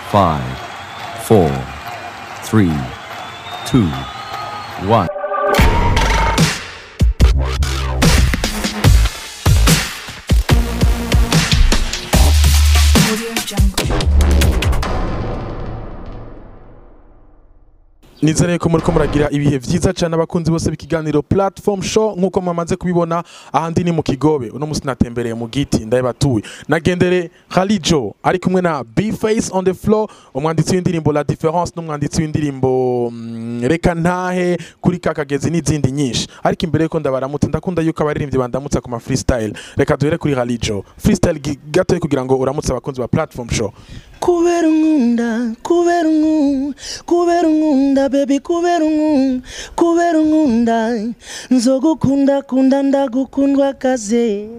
five, four, three, two, one. nizere ko muriko muragira ibihe vyiza cyane abakunzi bose b'ikiganiro platform show nkuko mwamaze kubibona ahandi ni mu kigobe uno musi natembereye mu giti ndabatuye nagendere Khalijo ari kumwe na B Face on the floor umwanditsi w'indirimbo La Difference n'umwanditsi w'indirimbo mm, reka ntahe kuri kakagezi n'izindi nyinshi ariko imbere yuko ndabaramutse ndakunda yuko abaririmbyi bandamutsa ku ma freestyle reka duhere kuri Khalijo freestyle gi- gatoya kugira ngo uramutse abakunzi ba platform show kubera unkunda kubera unkunda kubera unkunda baby kubera unkunda kubera unkunda nzogukunda kunda ndagukundwa kaze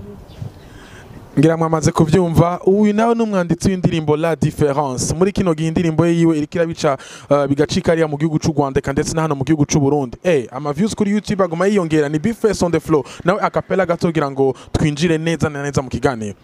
ngira mwamaze kuvyumva uyu nawe n'umwanditsi w'indirimbo La Difference muri kino gihe indirimbo ye yiwe iriko irabica uh, bigacika ariya mu gihugu c'u Rwanda eka ndetse na hano mu gihugu c'u Burundi eh ama views kuri YouTube aguma yiyongera ni Big Face on the floor nawe akapela gato kugira ngo twinjire neza na neza mu kiganiro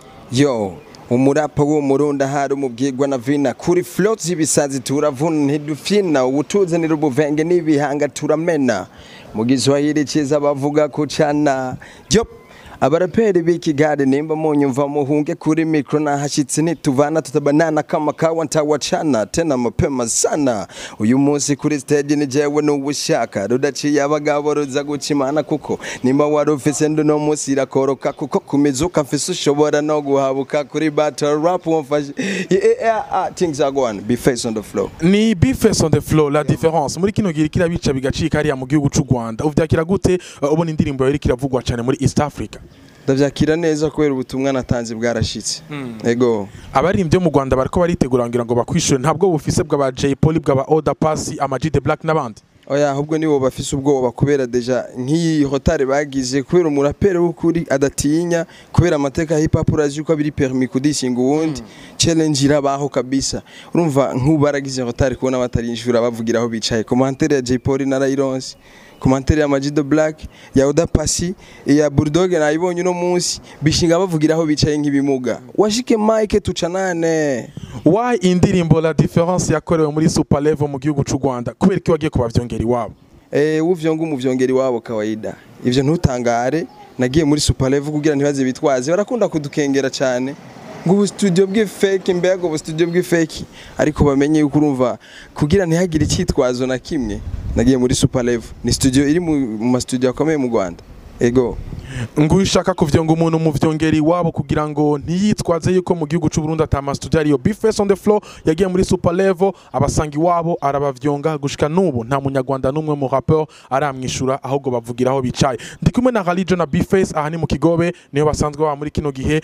yo umurapa w'umurundi ahari umubwirwa na vina kuri float z'ibisazi turavuna ntidufyina ubutuzanira ubuvenge n'ibihanga turamena mu giswahili cyiza bavuga kucana yo abaraperi b'ikigare nimba munyumva muhunge kuri mikro nahashitse nituvana tutabanana kama kawa ntawacana tena mapema sana uyu munsi kuri stage ni jewe n'ubushaka rudaciye abagabo ruza gucimana kuko nimba wari ufise ndi no munsi irakoroka kuko kumizuka mfise ushobora no guhabuka kuri battle rap wamfashe yeah, yeah, ah, things are going be face on the floor ni Big Face on the floor La Difference muri kino gihe iriko irabica bigacika ariya mu gihugu c'u Rwanda uvyakira gute uh, ubona indirimbo yawe iriko iravugwa cyane muri East Africa ndavyakira neza kubera ubutumwa natanze bwarashitse ego abaririmbyi bo mu Rwanda bariko baritegura ngira ngo bakwishure ntabwo bufise bw'aba Jay Polly bw'aba Oda Pasi ama G The Black n'abandi oya ahubwo nibo bafise ubwoba kubera deja nk'iyi hotare bagize kubera umuraperi w'ukuri adatinya kubera amateka ya hip hop urazi yuko biri permis kudishinga uwundi challenge irabaho kabisa urumva nk'ubu baragize hotare kubona batarinjura bavugira aho bicaye commentaire ya Jay Polly narayironse commentaire ya Majido Black ya Oda Pasi ya Bulldog nayibonye uno munsi bishinga bavugira aho bicaye nk'ibimuga washike Mike tucanane why indirimbo La Difference yakorewe muri Super Level mu gihugu c'u Rwanda kubera ko wagiye kubavyongera iwabo Eh, uvyonga umuvyongeri wabo kawaida. Ivyo ntutangare nagiye muri Super Level kugira ntibaze bitwaze barakunda kudukengera cyane ngo ubu studio bw'ifake mbega ubu studio bw'ifake ariko bamenye yuko urumva kugira ntihagire icyitwazo na kimwe nagiye muri Super Level ni studio iri mu mu ma studio akomeye mu Rwanda ego ngo ushaka kuvyonga umuntu mu vyongera iwabo kugira ngo ntiyitwaze yuko mu gihugu c'u Burundi ata studio ariyo Big Face on the floor yagiye muri Super Level abasanga iwabo arabavyonga gushika nubu nta munyarwanda n'umwe mu rappeur aramwishura ahubwo bavugira aho bicaye ndi kumwe na Khalijo na Big Face aha ni mu Kigobe niyo basanzwe baba muri kino gihe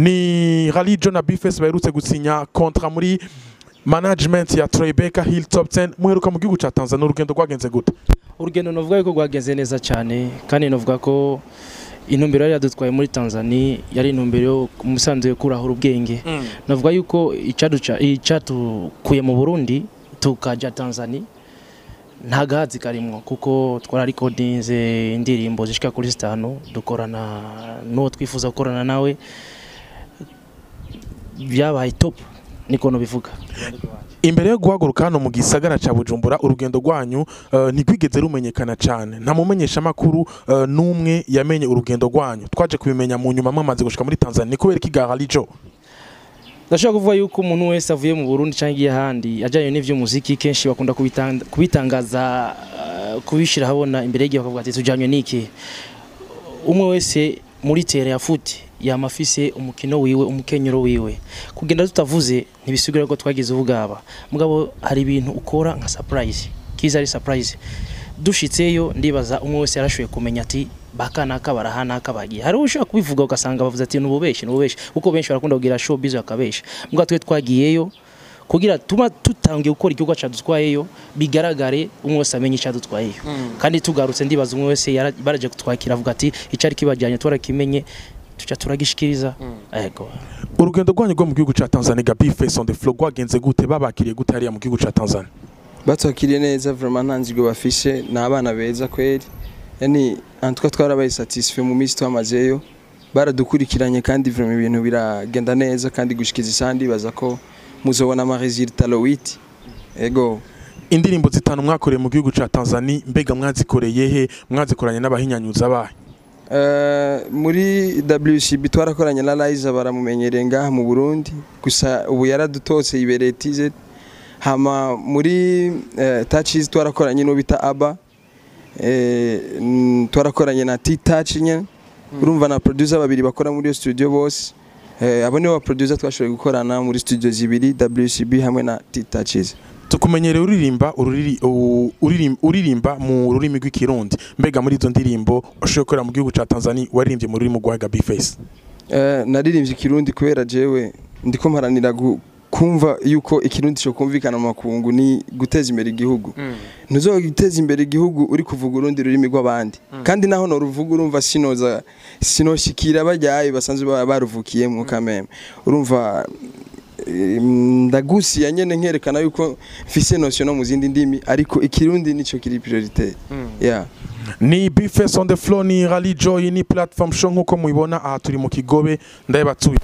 ni Khalijo na Big Face baherutse gusinya kontra muri management ya Tribeca Hill Top 10 muheruka mu gihugu ca Tanzania urugendo rwagenze gute urugendo novuga yuko rwagenze neza cyane kandi novuga ko intumbero yari yadutwaye muri Tanzania yari intumbero yo umusanzu yo kurahura ubwenge navuga yuko icaduca icatukuye mu Burundi tukaja Tanzania nta gahazi karimwo kuko twararikodinze indirimbo zishika kuri zitanu dukorana n'uwo twifuza gukorana nawe byabaye top niko nobivuga imbere yo guhaguruka hano mu gisagara ca Bujumbura urugendo rwanyu uh, ntigwigeze rumenyekana cyane nta mumenyesha makuru uh, n'umwe yamenye urugendo rwanyu twaje kubimenya mu nyuma mwamaze gushika muri Tanzania ni kubera iki Khalijo ndashobora kuvuga yuko umuntu wese avuye mu Burundi cyangwa igiye ahandi ajyanye n'ivy'umuziki kenshi bakunda kubitanga- kubitangaza uh, kubishira habona imbere y'igihe bakavuga ati tujyanye n'iki umwe wese muri tere ya futi yama afise umukino wiwe umukenyero wiwe kugenda tutavuze ntibisigura ko twagize ubugaba mugabo hari ibintu ukora nka surprise kiza ari surprise dushitseyo ndibaza umwe wese yarashoboye kumenya ati bakanaka barahanaka bagiye hari ushobora kubivuga ugasanga bavuze ati nububeshi nububeshi kuko benshi barakunda kugira show bizo bakabesha mbwa twe twagiyeyo kugira tuma tutangiye gukora igikorwa cadutwayeyo bigaragare umwe wese amenye icadutwayeyo kandi tugarutse ndibaza umwe wese yara- baraje kutwakira avuga ati icari kibajyanye twarakimenye tuca turagishikiriza yego urugendo rwanyu rwo mu gihugu ca Tanzania ga Big Face on the floor rwagenze gute babakiriye gute hariya mu gihugu ca Tanzania batwakiriye neza vraiment nta nzirwe bafishe ni abana beza kweri yani antwa twarabaye satisfait mu minsi twamazeyo baradukurikiranye kandi vraiment ibintu biragenda neza kandi gushikiza isandi baza ko muzobona amaresultat lowiti ego indirimbo zitanu mwakoreye mu gihugu ca Tanzania mbega mwazikoreye he mwazikoranye n'abahinyanyuza bahe Eh, muri WCB twarakoranye na Liza baramumenyereye ngaha mu Burundi gusa ubu yaradutose ibereye TZ hama muri eh, Touches twarakoranye no bita Aba eh, mm, twarakoranye na T-Touch nyene urumva na producer babiri bakora muri iyo studio bose eh, abo nibo ba producer twashoboye gukorana muri studio zibiri WCB hamwe na T-Touches tukumenyereye uririmba ururiri- u- uririm- uririmba mu rurimi rw'ikirundi mbega muri izo ndirimbo ushoboye gukorera mu gihugu ca Tanzania waririmbye mu rurimi rwa Gabi Face Eh, naririmbye ikirundi kubera jewe ndiko mparanira gu- kumva yuko ikirundi cyo kumvikana mu makungu ni guteza imbere igihugu ntuzogiteza imbere igihugu uri kuvuga urundi rurimi rw'abandi kandi naho noruvuga urumva sinoza sinoshikira bajyaye basanzwe ba- baruvukiyemo kameme urumva eh, ndagusiya nyene nkerekana yuko mfise notion no mu zindi ndimi ariko ikirundi nico kiri priorité yeah ni Bface on the floor ni Rally Joy ni platform show nkuko mubibona aha turi mu Kigobe ndabatuye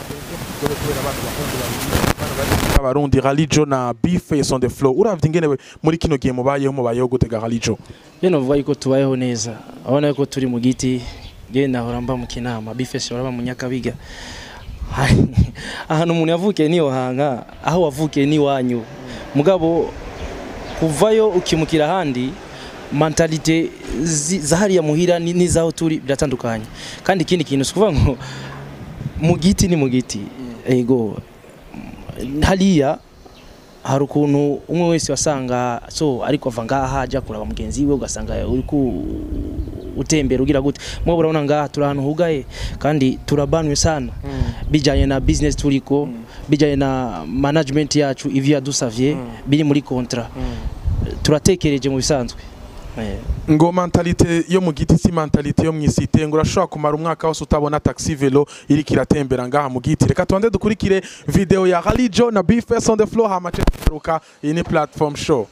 abarundi Rally Joy na Bface on the floor uravye ingene we- muri kino gihe mubayeho mubayeho gutega Rally Joy je novuga yuko tubayeho neza abona yuko turi mu giti je nahora mba mu kinama bifese baraba mu nyakabiga ahantu umuntu yavukiye niyo hanga aho wavukiye ni wanyu mugabo kuvayo ukimukira ahandi mentalite zi- za hariya muhira ni- n'izaho turi biratandukanye kandi ikindi kintu si ukuvuga ngo mu giti ni mu giti ego hariya hari ukuntu umwe wese wasanga so ariko ava ngaha ajya kuraba mugenzi we ugasanga uri ku utembera ugira gute mwe urabona ngaha turi ahantu hugaye kandi turabanwe sana bijyanye na business turiko bijyanye na management yacu ivyo yadusavye biri muri kontra turatekereje mu bisanzwe Eh. ngo mentalite yo mu giti si mentalite yo mwisite ngo urashobora kumara umwaka wose utabona taxi velo iriko iratembera ngaha mu giti reka tubanze dukurikire video ya Rally Joy na Bface on the floor hama ce tugaruka iyi ni platform show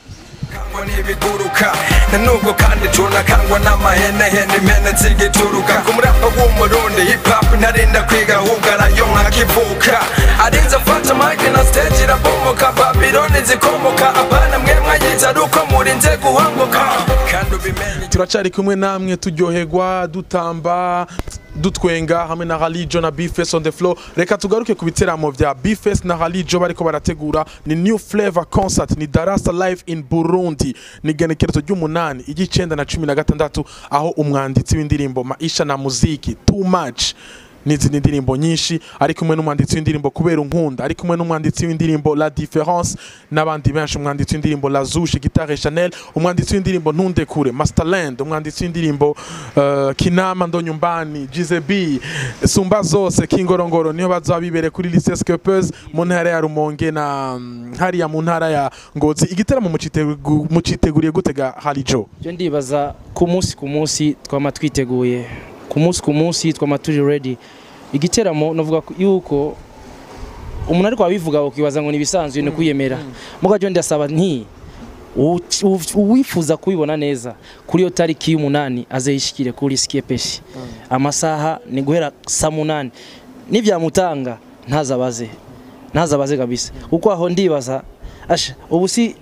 kangwa n'ibiguruka na nubwo kandi tunakangwa n'amahenehene impene zigituruka ku murapa w'umurundi hip hop ntarinda kwiga ahubwo arayo nkakivuka arinze afata mike na stage irabomoka babiloni zikomoka abana mwe mwayize ari uko murinze guhanguka kandi ubimenye turacari kumwe namwe turyoherwa dutamba dutwenga hamwe na Rally Joy na Bface on the floor reka tugaruke ku biteramo vya Bface na Rally Joy bariko barategura ni New Flavor Concert ni Darasa Live in Burundi ni genekerezo ry'umunani igicenda na cumi na gatandatu aho umwanditsi w'indirimbo Maisha na Muziki Too Much n'izindi ndirimbo nyinshi ari kumwe n'umwanditsi w'indirimbo kubera unkunda ari kumwe n'umwanditsi w'indirimbo La Difference n'abandi benshi umwanditsi w'indirimbo La Zouche Guitare Chanel umwanditsi w'indirimbo Ntundekure Masterland umwanditsi w'indirimbo uh, Kinama Ndonyumbani Gizebi Sumba zose Kingorongoro niyo bazaba bibere kuri Lycée Skeppers mu ntara ya Rumonge na mm, hariya mu ntara ya Ngozi igiteramo mucitegu- muciteguriye gutega Rally Joy byo ndibaza ku munsi ku munsi twama twiteguye ku munsi ku munsi twama turi ready igiteramo navuga ko- yuko umuntu ariko wabivuga ukibaza ngo nibisanzwe ni kwiyemera muga byo ndasaba nti u- u- uwifuza kubibona neza kuri iyo tariki y'umunani azayishikire kuri skiepeshi amasaha ni guhera saa munani nibyamutanga ntazabaze ntazabaze kabisa kuko aho ndibaza asha ubu si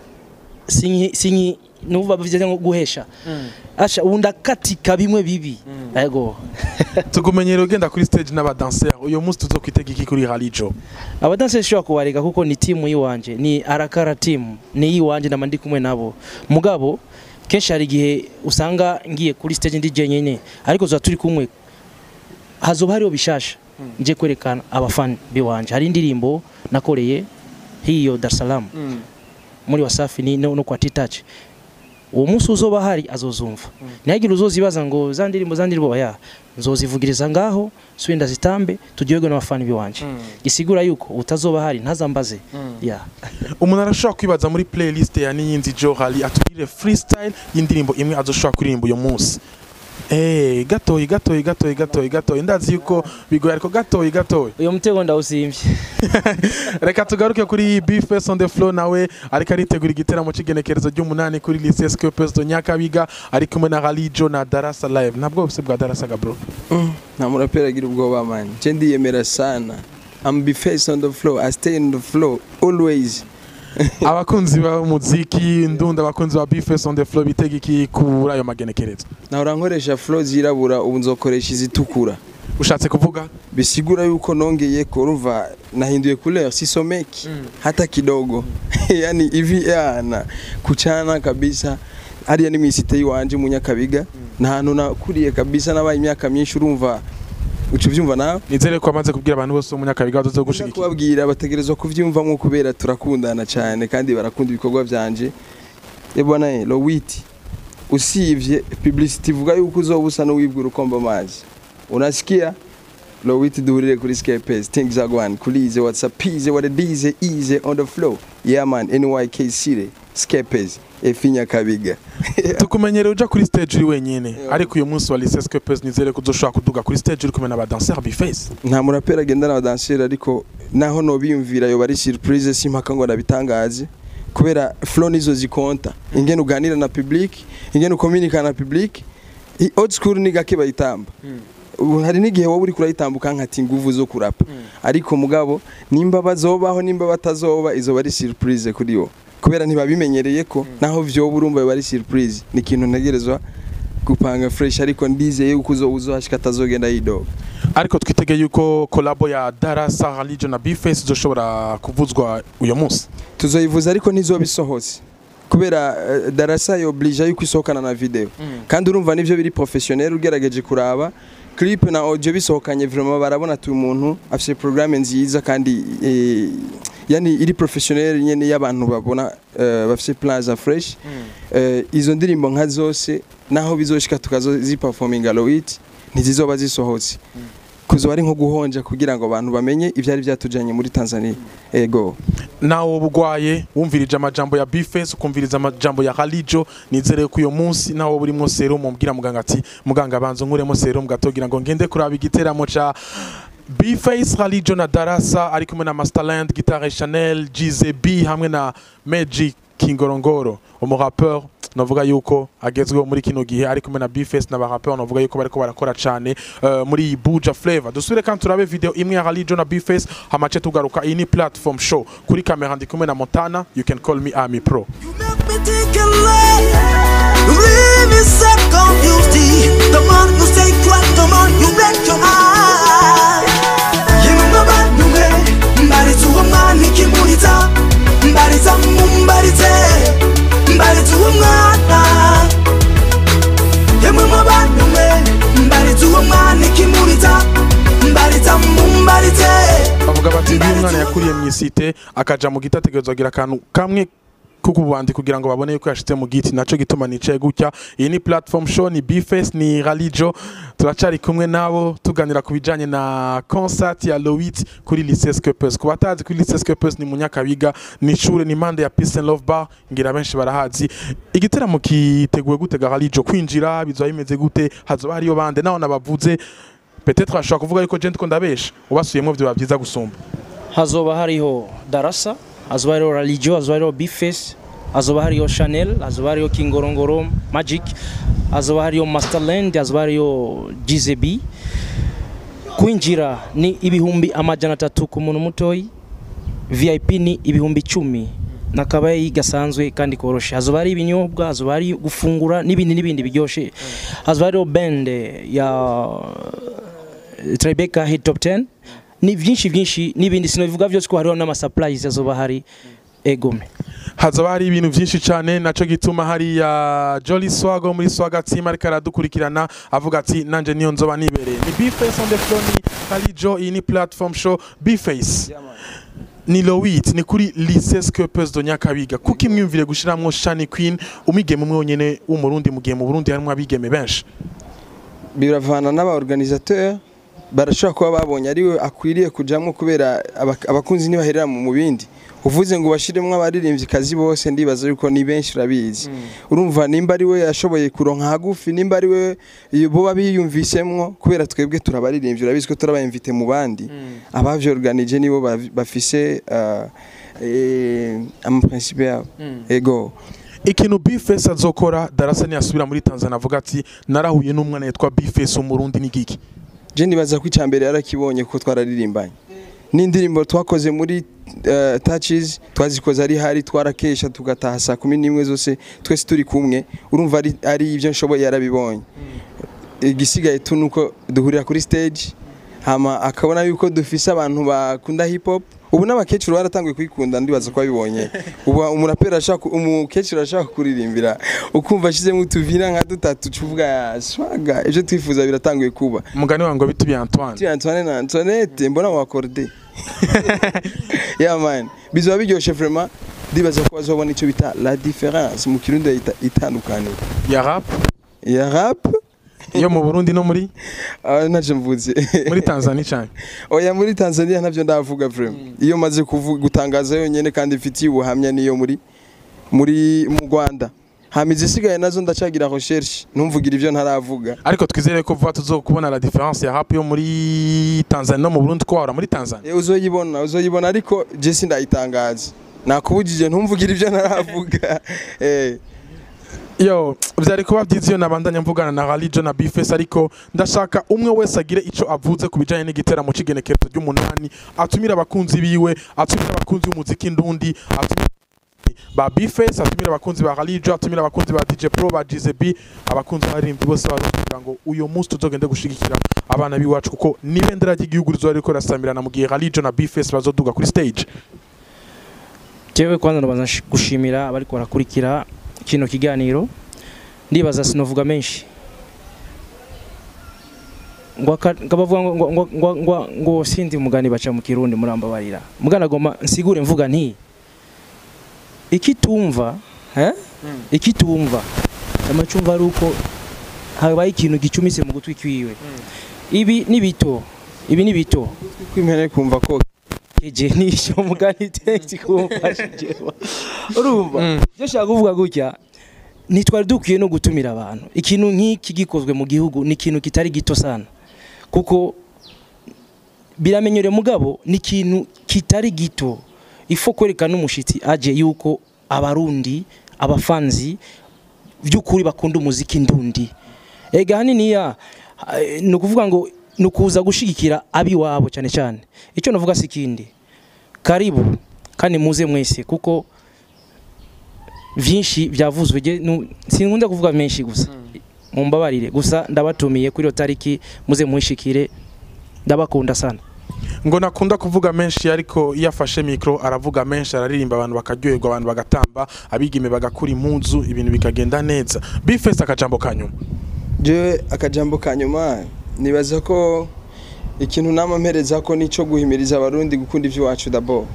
sinki sinki nuvuga bivye nko guhesha asha ubu ndakatika bimwe bibi yego tugumenyere ugenda kuri stage n'abadanser uyu munsi tuzokwitega iki kuri Rally Joy abadanse shobora kubareka kuko ni timu yiwanje ni arakara timu ni yiwanje ndama ndi kumwe nabo mugabo kenshi hari igihe usanga ngiye kuri stage ndi jenyine ariko tuba turi kumwe hazoba hariho bishasha nje kwerekana abafani biwanje hari indirimbo nakoreye hiyo Dar es Salaam muri Wasafi ni no, no kwa T-Touch uwo munsi uzoba hari azozumva ntihagire uzozibaza ngo za ndirimbo za ndirimbo ya nzozivugiriza ngaho swenda zitambe turyoherwe n'abafani biwanje gisigura yuko utazoba hari ntazambaze ya umuntu arashobora kwibaza muri playlist ya niyinzi Joe Rally atugire freestyle y'indirimbo imwe azoshobora kuririmba uyu munsi Eh, gatoyi gatoyi gatoyi gatoyi gatoyi ndazi yuko bigoye ariko gatoyi gatoyi uyo mutego ndawusimvye reka tugaruke kuri Bface on the floor nawe ariko aritegura igiteramo cy'igenekerezo ry'umunani kuri Lycée Skeppers de Nyakabiga ari kumwe na Rally Joy na Darasa Live ntabwo bose bwa Darasa ga bro nta muraperi agira ubwoba mani nje ndiyemera sana I'm be face on the floor I stay on the floor always abakunzi b'umuziki ndunda abakunzi ba bifes on the floor bitega iki kuri ayo magenekerezo nahora nkoresha flow zirabura ubu nzokoresha izitukura ushatse kuvuga bisigura yuko nongeye kurumva nahinduye couleur sisomeki hata kidogo yani hivi yana kuchana kabisa hariya ni misite yiwanje mu Nyakabiga nta hantu nakuriye kabisa nabaye imyaka myinshi urumva uca ubyumva nawe nizere ko amaze kubwira abantu bose bo mu nyakabiga bazoze Nza gushigikira kubabwira bategerezwa kuvyumvamo kubera turakundana cyane kandi barakunda ibikorwa byanje ebona eh Lowiti usivye publicity ivuga yuko uzoba usa n'uwibwa urukomba amazi unasikia Lowiti duhurire kuri Skypes things are going kulize whatsapp ize what it is easy on the flow yeah man NYK City Skypes efinya kabiga tukumenyereye uja kuri stage uri wenyine ariko uyu munsi wa lycée Scopes nizere ko uzoshobora kuduga kuri stage uri kumwe na ba danseur bifes nta muraperi agenda n'abadanseri ariko naho nobiyumvira yoba ari surprise simpaka ngo nabitangaze kubera flow nizo zikonta ingene uganira na public ingene ukominika na public I- old school ni gake bayitamba ubu hari n'igihe wowe uri kurayitambuka nkati nguvu zo kurapa ariko mugabo nimba bazobaho nimba batazoba izo bari surprise kuri yo kubera ntibabimenyereye ko naho vyoba urumva biba ari surprise ni ikintu ntegerezwa gupanga fresh ariko ndizeye yuko uzo uzohashika atazogenda yidoga ariko twitegeye yuko kolabo ya darasa religion na bifes izoshobora kuvuzwa uyu munsi tuzoyivuza ariko ntizoba isohotse kubera eh, darasa yoblija yuko isohokana na video kandi urumva nivyo biri professionnel ugerageje kuraba clip na audio bisohokanye vraiment barabona tu umuntu afite programme nziza kandi eh, yani iri professionnel nyene y'abantu babona eh, bafite plaza fresh eh, izo ndirimbo nka zose naho bizoshika tukazoziperforminga Lowit ntizizoba zisohotse kuzoba ari nko guhonja kugira ngo abantu bamenye ivyari byatujanye muri Tanzania ego nawe bugwaye wumvirije amajambo ya bifes ukumviriza amajambo ya religion nizere ko uyu munsi nawe burimo serum mubwira muganga ati muganga banzo nkuremo serum gatogira ngo ngende kuraba igiteramo ca Bface religion na darasa ari kumwe na Masterland guitare Chanel GZB hamwe na Magic Kingorongoro umurapeur navuga yuko agezweho muri kino gihe ari kumwe na Bface na barapeur navuga yuko bariko barakora cyane uh, muri iyi Buja Flavor dusubire kandi turabe video imwe ya religion na Bface hamace tugaruka iyi ni platform show kuri kamera ndi kumwe na Montana you can call me Ami Pro You make me think a lot. You leave me so confused. The more you stay quiet, the more you break your heart. Yemwe abantu mwe mbariza uwo mwana ikimuriza mbariza mumbarize mbariza uwo mwana yemwe mu bantu mwe mbariza uwo mwana ikimuriza mbariza mumbarize bavuga bati uyu mwana yakuriye mu isite akaja mu giti ategerezwa kugira akantu kamwe kukubandi kugira ngo babone yuko yashitse mu giti naco gituma nicaye gutya iyi ni platform show ni bface ni ralijo turacari kumwe nabo tuganira ku bijanye na concert ya Lowit kuri lycée Scopes ku batazi kuri lycée Scopes ni mu Nyakabiga ni ishure ni impande ya Peace and Love Bar ngira benshi barahazi igiteramo kiteguwe gute ga ralijo kwinjira bizoba bimeze gute hazoba hariyo bande naho nabavuze peut-être ashobora kuvuga yuko je ndiko ndabesha ubasuyemwo vyoba vyiza gusumba hazoba hariho darasa hazoba hariho religio hazoba hariho bifes hazoba hariho chanel hazoba hariho kingorongoro magic hazoba hariho masterland hazoba hariho gzb kwinjira ni ibihumbi amajana atatu ku muntu mutoyi vip ni ibihumbi icumi nakabaye gasanzwe kandi koroshe hazoba hari ibinyobwa hazoba hari gufungura n'ibindi n'ibindi biryoshe hazoba hariho bende ya Tribeca Hit Top 10 ni byinshi byinshi n'ibindi sinobivuga byose ko hariho n'ama surprise azoba hari egome hazoba hari ibintu byinshi cyane naco gituma hari ya Jolly Swag wo muri Swag team ariko aradukurikirana avuga ati nanje niyo nzoba nibereye ni Bface on the floor ni Kalijo iyi ni platform show Bface ni Lowit ni kuri Lycée Scopes de Nyakabiga kuko imwumvire gushiramwo Shani Queen umigeme umwe wonyene w'umurundi mu gihe mu Burundi harimo abigeme benshi biravana n'abaorganisateur barashobora kuba babonye ariwe akwiriye kujamwo kubera abak- abakunzi ntibaherera mu bindi uvuze ngo bashiremwo abaririmbyi kazi bose ndibaza yuko ni benshi urabizi urumva nimba ari we yashoboye kuronka hagufi nimba ari we boba biyumvisemwo kubera twebwe turabaririmbyi urabizi ko turabayimvite mu bandi abavyorganije nibo bavi- bafise uh, eh, amaprincipe yabo ego ikintu Bface azokora darasa ntiyasubira muri Tanzania avuga ati narahuye n'umwana yitwa Bface umurundi ni giki je nibaza ko icambere yarakibonye ko twararirimbanye n'indirimbo twakoze muri uh, touches twazikoze ari hari twarakesha tugataha saa kumi n'imwe zose twese turi kumwe urumva ari, ari ibyo nshoboye yarabibonye igisigaye tu nuko duhurira kuri stage hama akabona yuko dufise abantu bakunda hip hop ubu n'abakecuru baratanguye kuyikunda ndibaza ko babibonye ubu umuraperi ashaka umukecuru ashaka kuririmbira ukumva ashizemo utuvina nka dutatu cuvuga swaga ibyo twifuza biratanguye kuba umugani wango biti bya Antoine Tu Antoine na Antoinette mbona wakorde yeah man bizoba biryoshe vraiment ndibaza ko bazobona icyo bita la différence mu kirundi ita- itandukanye ya rap ya rap yo mu Burundi no muri ah, ntacyo mvuze muri Tanzania cyane oya muri Tanzania ntabyo ndavuga vraiment iyo maze kuvu- gutangaza yonyene kandi mfitiye ubuhamya niyo muri muri mu Rwanda hamize isigaye nazo ndacagira recherche ntumvugira ibyo ntaravuga ariko twizere ko vuba tuzokubona la différence ya rap yo muri Tanzania no mu Burundi ko wahora muri Tanzania Eh, uzoyibona uzoyibona ariko je sindayitangaza nakubujije ntumvugira ibyo ntaravuga eh yo byari kuba byiza iyo nabandanya mvugana na Ralijo na Bface ariko ndashaka umwe wese agire ico avuze ku bijanye n'igiteramo c'igenekerezo ry'umunani atumira abakunzi biwe atumira abakunzi b'umuziki ndundi atumira ba Bface atumira abakunzi ba Ralijo atumira abakunzi ba DJ Pro ba GZB abakunzi b'abaririmbyi bose barukugira ngo uyo munsi tuzogende gushigikira abana biwacu kuko n'ibendera ry'igihugu rizoba ririko rirasamirana mu gihe Ralijo na Bface bazoduga kuri stage jewe kwanza ndabanza nsh- gushimira abari barakurikira kino kiganiro ndibaza sinovuga menshi ngo aka- ngo bavuga ngo ngo ngo ngo, ngo, ngo sindi mugani baca mu kirundi murambabarira mugana goma nsigure mvuga nti ikitumva eh ikitumva amacumva ari uko habaye ikintu gicumise mu gutwi kwiwe ibi ni bito ibi ni bito kwimpene kumva ko keje nisho mugani text kumfashije urumva byo shaka kuvuga gutya ntitwari dukwiye no gutumira abantu ikintu nk'iki gikozwe mu gihugu ni ikintu kitari gito sana kuko biramenyere mugabo ni ikintu kitari gito ifo kwerekana umushitsi aje yuko abarundi abafanzi by'ukuri bakunda umuziki ndundi ega haniniya eh, ni ukuvuga ngo ni ukuza gushigikira abiwabo cyane cyane icyo navuga si ikindi karibu kandi muze mwese kuko byinshi byavuzwe je nu- sinkunda kuvuga menshi gusa mumbabarire gusa ndabatumiye kuri iyo tariki muze muhishikire ndabakunda sana ngo nakunda kuvuga menshi ariko iyo afashe mikro aravuga menshi araririmba abantu bakaryoherwa abantu bagatamba abigeme bagakura impuzu ibintu bikagenda neza Bface akajambo kanyuma jewe akajambo ka nyuma nibaza ko ikintu nama mpereza ko nico guhimiriza abarundi gukunda ivy'iwacu dabo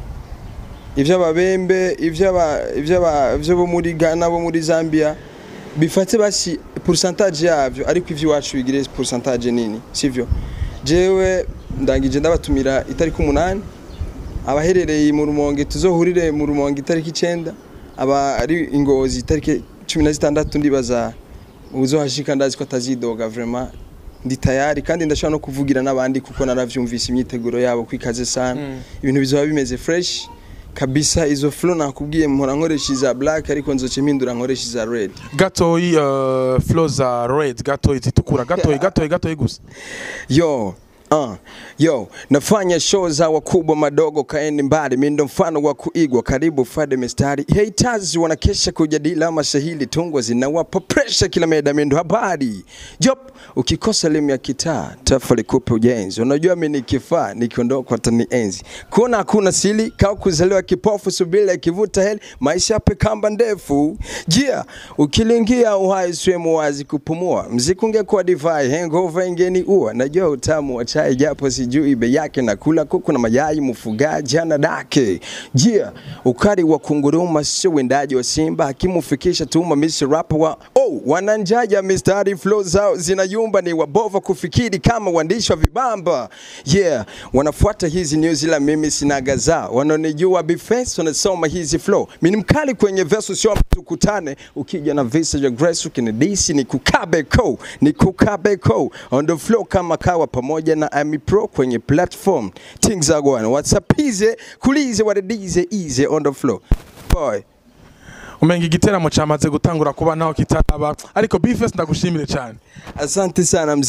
ivy'ababembe ivy'aba ivy'aba ivyo bo muri Ghana bo muri Zambia bifate basi pourcentage yavyo ariko ivy'iwacu bigire pourcentage nini sivyo jewe ndangije ndabatumira itariki umunani abaherereye mu rumonge tuzohurire mu rumonge itariki icenda aba ari ingozi itariki cumi na zitandatu ndibaza uzohashika ndazi ko atazidoga vraiment ndi tayari kandi ndashobora no kuvugira n'abandi kuko naravyumvise imyiteguro yabo kwikaze sana ibintu bizoba bimeze fresh kabisa izo flow nakubwiye mpora nkoresha iza black ariko nzoce mpindura nkoresha iza red gatoyi uh, flow za red gatoyi zitukura gatoyi gatoyi gatoyi gusa yo Uh, yo nafanya show za wakubwa madogo kaeni mbali mindo mfano wa kuigwa karibu fade mistari haters wanakesha kujadili ama sahili tungo zinawapa pressure kila meda mindo habari job ukikosa elimu ya kitaa tafa likupe ujenzi unajua mimi ni kifaa nikiondoka watani enzi kuna hakuna sili kau kuzaliwa kipofu subila ikivuta heli maisha yape kamba ndefu jia ukilingia uhai swemu wazi kupumua mziki ungekuwa divai hangover ingeni ua najua utamu wa chai japo sijui bei yake na kula kuku na mayai mfugaji ana dake jia ukari wa kunguruma sio wendaji wa simba akimufikisha tuma misi rapa wa oh wananjaja mistari flow zao zinayumba ni wabova kufikiri kama waandishi wa vibamba yeah wanafuata hizi news ila mimi sinaga zao wanaonijua bifes wanasoma hizi flow mimi ni mkali kwenye verse sio tukutane ukija na visa vya grace ukinidisi ni kukabe ko ni kukabe ko on the flow kama kawa pamoja na Ami Pro kwenye platform things are going whatsapp ize kulize wadadize easy on the flow boy umenga igiteramo cyamaze gutangura kuba naho kitaraba ariko Bface ndagushimire cyane asante sana mzee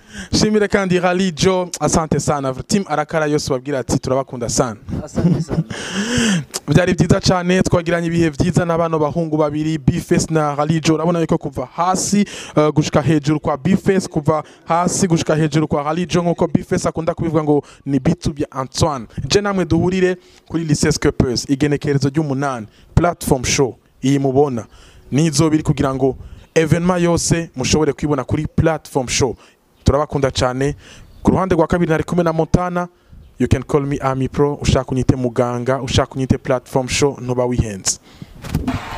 shimire kandi Rally Joe asante sana team arakara yose babwira ati turabakunda sana asante sana byari byiza cyane twagiranye ibihe byiza n'abana bahungu babiri Bface na Ralijo urabona yuko kuva hasi uh, gushika hejuru kwa Bface kuva hasi gushika hejuru kwa Ralijo nkuko Bface akunda kubivuga ngo ni bitu bya Antoine je namwe duhurire kuri Lycée Skeppers igenekerezo ry'umunani platform show iyi mubona nizo biri kugira ngo evenement yose mushobore kwibona kuri platform show turabakunda cyane ku ruhande rwa kabiri nari kumwe na Montana you can call me Ami Pro ushaka unyite muganga ushaka unyite platform show ntuba wihenze